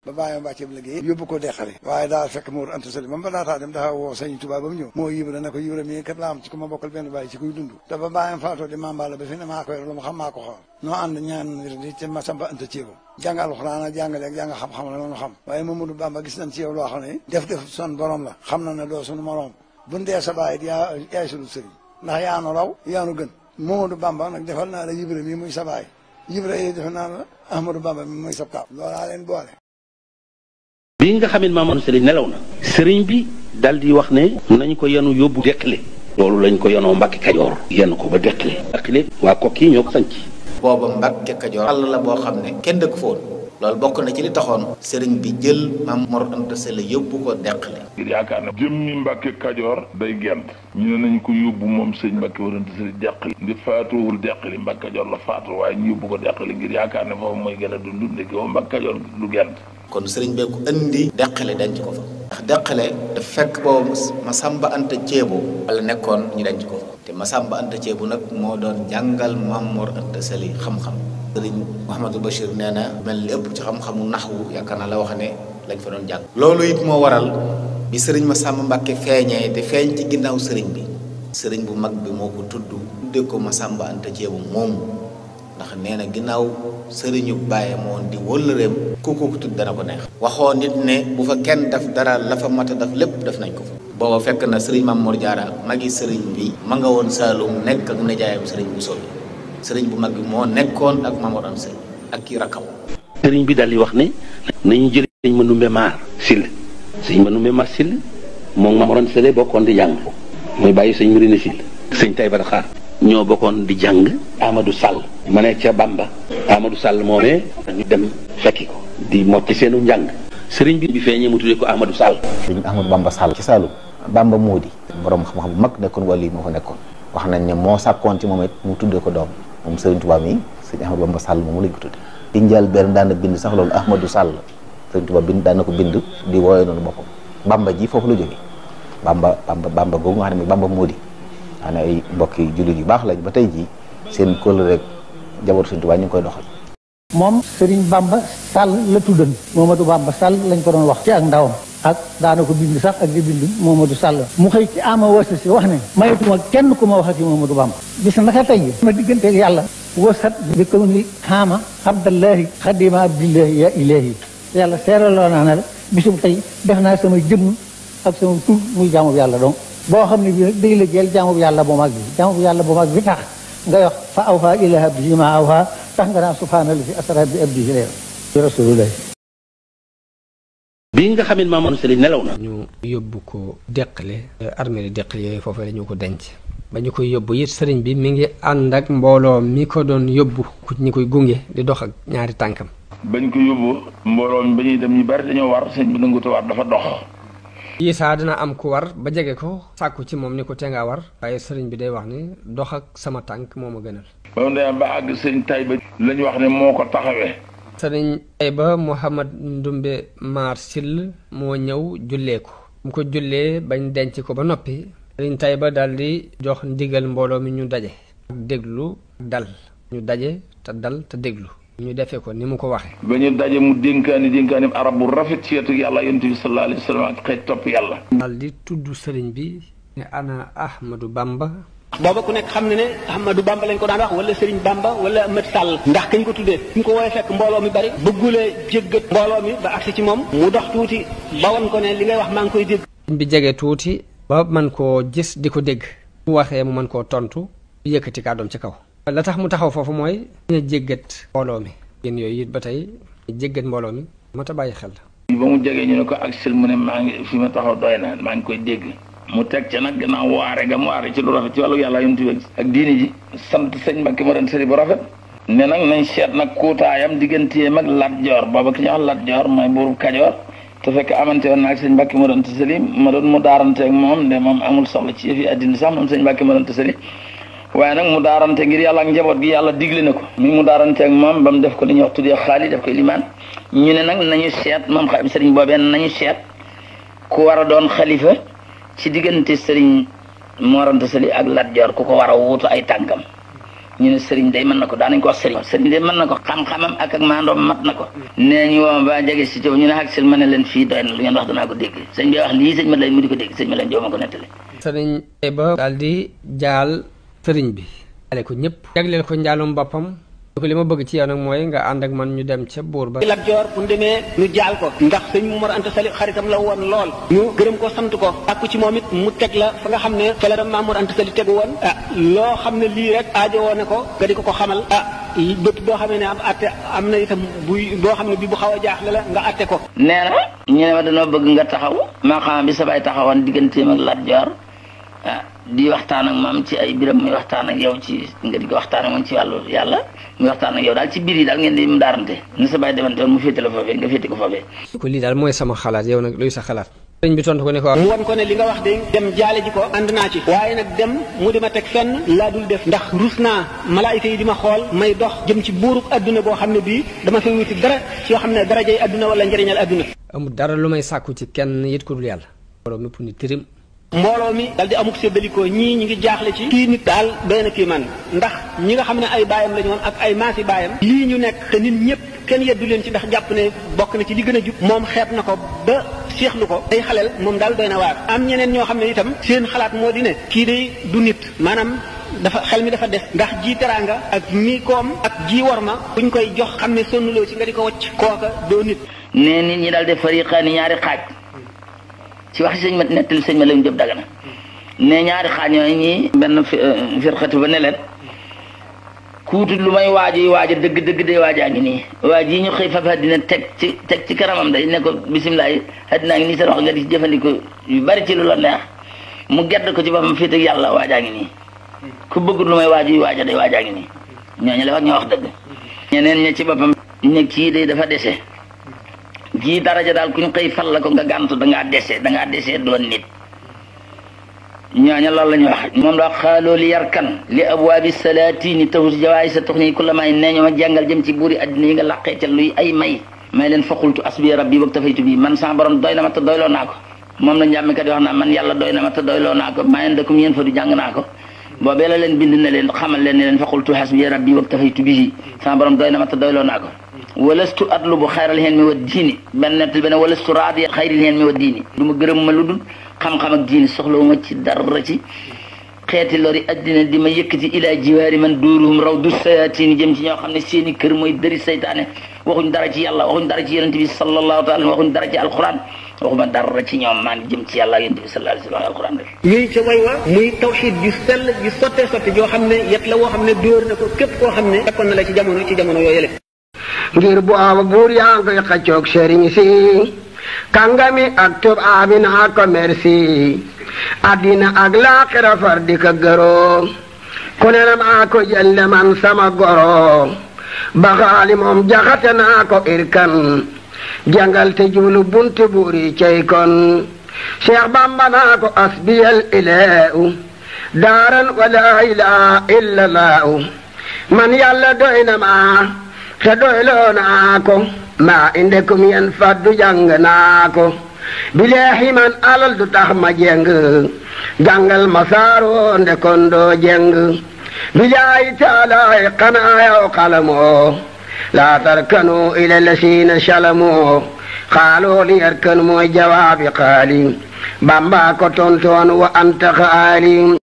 ba bàyyi ma bàcceeb liggéey yóbbu ko deqale waaye daal fekk Mor Anta Sali ba mu ba daataa dem dafa woo sëñ Tuubaa ba mu ñëw moo yibra ne ko yibra mii kat laa am ci ku ma bokkal benn bàyyi ci kuy dund te ba bàyyam faatoo di mambala ba fi ne maa koy lu ma xam maa ko xool noo ànd ñaan di ci Masamba Anta Ceebo jàng alxuraan ak jàngale ak jàng xam-xam la loolu xam waaye Mamadou Bamba gis nañ ci yow loo xam ne def def son borom la xam na ne doo sunu morom buñ dee sa bàyyi yaa yaay sunu sëriñ ndax yaanu raw yaanu gën Mamadou Bamba nag defal naa la yibra mii muy sa bàyyi yibra yi defal naa la Ahmadou Bamba mi muy sa kaw loolaa leen boole bi nga xam ne Mamadou Sëriñ nelaw na sëriñ bi dal di wax ne nañ ko yenu yóbbu deqale loolu lañ ko yenoo Mbàkke Kajoor yenn ko ba deqale deqale waa kokki ñoo ko sanc booba Mbàkke Kajoor àll la boo xam ne kenn dëkk foon loolu bokk na ci li taxoon sëriñ bi jël Maam Mor Anta Sali yóbbu ko deqale ngir yaakaar ne jëmmi Mbàkke Kajoor day gent ñu ne nañ ko yóbbu moom sëñ Mbàkke Mor Anta Sali deqali ndi faatuwul deqali Mbàkke Kajoor la faatu waaye ñu yóbbu ko deqali ngir yaakaar ne foofu mooy gën a dund ndeke woo Mbàkke Kajoor du gent kon sëriñ bee ko indi deqale denc ko fa ndax deqale daf fekk boobu Masamba Anta Ceebo wala nekkoon ñu denc ko fa te Masamba Anta Ceebo nag moo doon jàngal Maam Mor Anta Sali xam-xam sëriñ Mouhamadou Bachir nee na mel ni ëpp ci xam-xamu naxwu yaakaar naa la wax ne lañ fa doon jàng loolu it moo waral bi sëriñ Masamba Mbàkke feeñee te feeñ ci ginnaaw sëriñ bi sëriñ bu mag bi moo ko tudd tudde ko Masamba Anta Ceebo moomu ndax nee na ginnaaw sëriñu bàyyi moon di wëllëreem ku ko tudd dana ko neex waxoo nit ne bu fa kenn def dara la fa mat a def lépp def nañ ko fa booba fekk na sëriñ Maam Mor Jaara magi sëriñ bi ma nga woon Saalum nekk ak nijaayam sëriñ bu sobi sëriñ bu mag bi moo nekkoon ak Maam Mor Anta Sali ak kii rakkam sëriñ bi dal di wax ne nañu jël sëñ Manumbe Maar Sill sëñ Manumbe Maar Sill moom Maam Mor Anta Sali bokkoon di jàng mooy bàyyi sëñ Murina Sill sëñ Tay Bara Xaar ñoo bokkoon di jàng Amadou Sall ma nekk ca Bamba Amadou Sall moomee ñu dem fekki ko di mocc seenu njàng sëriñ bi bi feeñee mu tuddee ko Amadou Sall sëriñ Ahmadou Bamba Sall ci Saalum Bamba Moodi borom xam-xam bu mag nekkoon wàll yi moo fa nekkoon wax nañ ne moo sàkkoon ci moom it mu tuddee ko doom moom sëriñ Tuubaa mi sëriñ Ahmadou Bamba Sall moomu lañ ko tudde di njël benn daan na bind sax loolu Ahmadou Sall sëriñ Tuubaa bind daan na ko bind di wooyee noonu boppam Bamba ji foofu la jógee Bamba Bamba Bamba googu nga xam ne Bamba Moodi xam ne ay mbokki jullit yu baax lañ ba tey jii seen kóllëre rek jaboot sëriñ Tuubaa ñu ngi koy doxal moom Serigne Bamba Sall la tuddan Momadou Bamba Sall lañ ko doon wax ci ak ndawam ak daana ko bind sax ak di bind Momadou Sall mu xëy ci ama wasa si wax ne mayetuma kenn ku ma waxati Momadou Bamba bis naka tey ma digganteeg yàlla wasat bi ko ni xaama abdallahi xadima abdillahi ya ilahi yàlla seeraloo naa ne la bisum tey def naa sama jëmm ak sama tur muy jaamu yàlla donc boo xam ne bii nag day la jël jaamu yàlla bu mag bi jaamu yàlla bu mag bi tax nga wax fa awha ila abdihi ma awha tax nga naan subhaanallahi asra bi abdihi leer rasulullah bi nga xam ne Mamadou Sëriñ nelaw na ñu yóbbu ko deqale armée li deqale yooyu foofu la ñu ko denc ba ñu koy yóbbu it sëriñ bi mi ngi ànd ak mbooloo mi ko doon yóbbu ku ñi koy gunge di dox ak ñaari tànkam bañ ko yóbbu mbooloo mi ba ñuy dem ñu bari dañoo war sëñ bi nanguta war dafa dox Isaa dina am ku war ba jege ko sàkku ci moom ni ko te ngaa war waaye sëriñ bi day wax ni dox ak sama tànk moo ma gënal ba mu demee ba àgg sëñ Tayba lañ wax ne moo ko taxawee sëriñ Tayba Mouhamad Ndumbe Maar Sill moo ñëw jullee ko mu ko jullee bañ denc ko ba noppi sëriñ Tayba daal di jox ndigal mbooloo mi ñu daje ak déglu dal ñu daje te dal te déglu ñu defee ko ni mu ko waxee ba ñu daje mu dénkaani dénkaani arab bu rafet ci wetu yàlla yonent bi sallallahu alayhi wa sallam ak xeet topp yàlla daal di tudd sëriñ bi ne ana Ahmadou Bamba booba ku nekk xam ne ne Ahmadou Bamba lañ ko daan wax wala Serigne Bamba wala Ahmad Sall ndax kañ ko tuddee ñu ko woowee fekk mbooloo mi bari bëggulee jéggat mbooloo mi ba agsi ci moom mu dox tuuti ba wan ko ne li ngay wax maa ngi koy dégg bi jege tuuti ba man koo gis di ko dégg mu waxee mu mën koo tontu yëkkati kàddoom ci kaw la tax mu taxaw foofu mooy ñu jéggat mbooloo mi yéen yooyu it ba tey jéggat mbooloo mi mat a bàyyi xel ba mu jegee ñu ne ko ak sil mu ne maa ngi fi ma taxaw doy na maa ngi koy dégg mu teg ca nag gannaaw waare ga mu waare ci lu rafet ci wàllu yàlla yonent bi ak diini ji sant sëñ Mbàkke ma doon sëri bu rafet ne nag nañ seet nag kuutaayam digganteem ak Lat Joor booba ki ñuy wax Lat Joor mooy buurub Kajoor te fekk amante woon naag sëñ Mbàkke ma doon sëri ma doon mu daarante ak moom de moom amul soxla ci yëfi àddina sax moom sëñ Mbàkke ma doon sëri waaye nag mu daarante ngir yàlla ak njaboot gi yàlla digle na ko mi mu daarante ak moom ba mu def ko li ñuy wax tuddee xaali def ko limaan ñu ne nag nañu seet moom xam sëriñ boobee nañu seet ku war a doon xalifa ci diggante sëriñ Mor Anta Sali ak Lat Joor ku ko war a wuutu ay tànkam ñu ne sëriñ day mën na ko daanañ ko wax sëriñ sëriñ day mën na ko xam-xamam ak ak maandoom mat na ko nee ñu woo ba jege si coow ñu ne ak sel ma ne leen fii doy na lu ngeen wax danaa ko dégg sëñ bi wax lii sëñ ma lay mu di ko dégg sëñ ma leen joo ma ko nettali sëriñ ba daal di jaal sëriñ bi jaale ko ñëpp jagleel ko njaalum boppam ko li ma bëgg ci yow nag mooy nga ànd ak man ñu dem ca buur ba Lat Joor bu ñu demee ñu jaal ko ndax sëñ Mor Anta Sali xaritam la woon lool ñu gërëm ko sant ko àkku ci moom it mu teg la fa nga xam ne fa la dem Maam Mor Anta Sali tegu woon ah loo xam ne lii rek aajo woon na ko nga di ko ko xamal ah bépp boo xamee ne am atte am na itam buy boo xam ne bi bu xaw a jaaxle la nga atte ko nee na ñu ne ma dañoo bëgg nga taxaw maa xam bi sa baay taxawoon digganteem ak Lat Joor ah di waxtaan ak moom ci ay biram muy waxtaan ak yow ci nga di ko waxtaan ak moom ci wàllu yàlla muy waxtaan ak yow daal ci biir yi daal ngeen di mu daarante ni sa bàyyi demante woon mu féete la foofee nga féete ko foofee ko lii daal mooy sama xalaat yow nag luy sa xalaat sëriñ bi tontu ko ne ko mu won ko ne li nga wax de dem jaale ji ko ànd naa ci waaye nag dem mu di ma teg fenn laa dul def ndax rus naa malaayika yi di ma xool may dox jëm ci buurub adduna boo xam ne bii dama fay wuti dara ci yoo xam ne darajay adduna wala njëriñal adduna amul dara lu may sàkku ci kenn yit ko dul yàlla borom mépp ni tirim mbooloo mi dal di amuk séddalikoo ñii ñi ngi jaaxle ci kii nit daal doy na kii man ndax ñi nga xam ne ay baayam lañu woon ak ay maasi baayam lii ñu nekk te nit ñëpp kenn yeddu leen ci ndax jàpp ne bokk na ci li gën a jub moom xeeb na ko ba seexlu ko ay xaleel moom daal doy na waar am ñeneen ñoo xam ne itam seen xalaat moo di ne kii day du nit maanaam dafa xel mi dafa des ndax ji teraanga ak mi koom ak ji war ma buñ koy jox xam ne sonnuloo ci nga di ko wacc kooka doo nit nee nit ñi daal de fariqaani ñaari xaaj ci wax sëñ ma nettali sëñ ma leen jëb dagana ne ñaari xaaj yooyu ñii benn firxatu ba ne leen kuutut lu may waaju yi waaja dëgg dëgg day waajaa ngi nii waaj yi ñu xëy faf àddina teg ci teg ci kanamam day ne ko bisimilah àddinaa ngi nii sa wax nga di jëfandikoo yu bari ci lu la neex mu gedd ko ci boppam fii teg yàlla waajaa ngi nii ku bëggut lu may waaju yi waaja day waajaa ngi nii ñooñu la wax ñoo wax dëgg ñeneen ña ci boppam ne kii day dafa dese jii daraja daal kuñ xëy fal la ko nga gàntu dangaa dese dangaa dese doon nit ñooña loolu la ñu wax moom la wax xaaloo li yarkan li abwaabi salaatini tahus jawaay sa tox nii ku la may nee ñoo ma jàngal jëm ci buuri addina yi nga làqee ca luy ay may may leen faqultu asbi rabbi wag tafaytu bi man sama borom doy na ma te doyloo naa ko moom la njàmmkat yi wax naa man yàlla doy na ma te doyloo naa ko mayen dëkkum yéen fa du jàng naa ko boobee la leen bind na leen xamal leen ne leen faqultu hasbi rabbi wag tafaytu bihi sama borom doy na ma te doyloo naa ko walastu atlubu xayral hen mi wa diini benn nettal benn walastu raadi xayril hen mi wa diini du ma gërëm ma lu dul xam-xam ak diini soxlawuma ci dara ci xeeti lori addina di ma yëkkati ilaa jiwaari man duuruhum raw du sayatini jëm ci ñoo xam ne seeni kër mooy dëri saytaane waxuñ dara ci yàlla waxuñ dara ci yonente bi sallallahu taala waxuñ dara ci alquran waxuma dara ci ñoom maan jëm ci yàlla yonente bi sallallahu alayhi wa sallam alquran rek yooyu ca way wa muy tawxid ju sell ju sotte sotte joo xam ne yet la woo xam ne dóor na ko képp koo xam ne fekkoon na la ci jamono ci jamono yooyu ngir bu ama buur yaa ngi koy xaccoog sëriñ si kàngami ak tubaabi naa ko merci addina ak laaxira far di ko gëroo ku ne na maa ko jëlle man sama goro baxaali moom jaxate naa ko irkan jàngal te jublu bunti buuri cey kon cheikh bamba naa ko asbiyal ileew daaran wala ilaha illa laahu man yàlla doy na ma te doyloo naa ko maa inde kum yen faddu jàng naa ko bileexi man alal du tax ma jeng jàngal ma saaroo nde kon doo jeng bilaayi taalaay xanaa yow xalamoo laa tarkanu ila lasiina salamoo xaaloo li yarkan mooy jawaabi xaali bamba ko tontoon wa anta xaali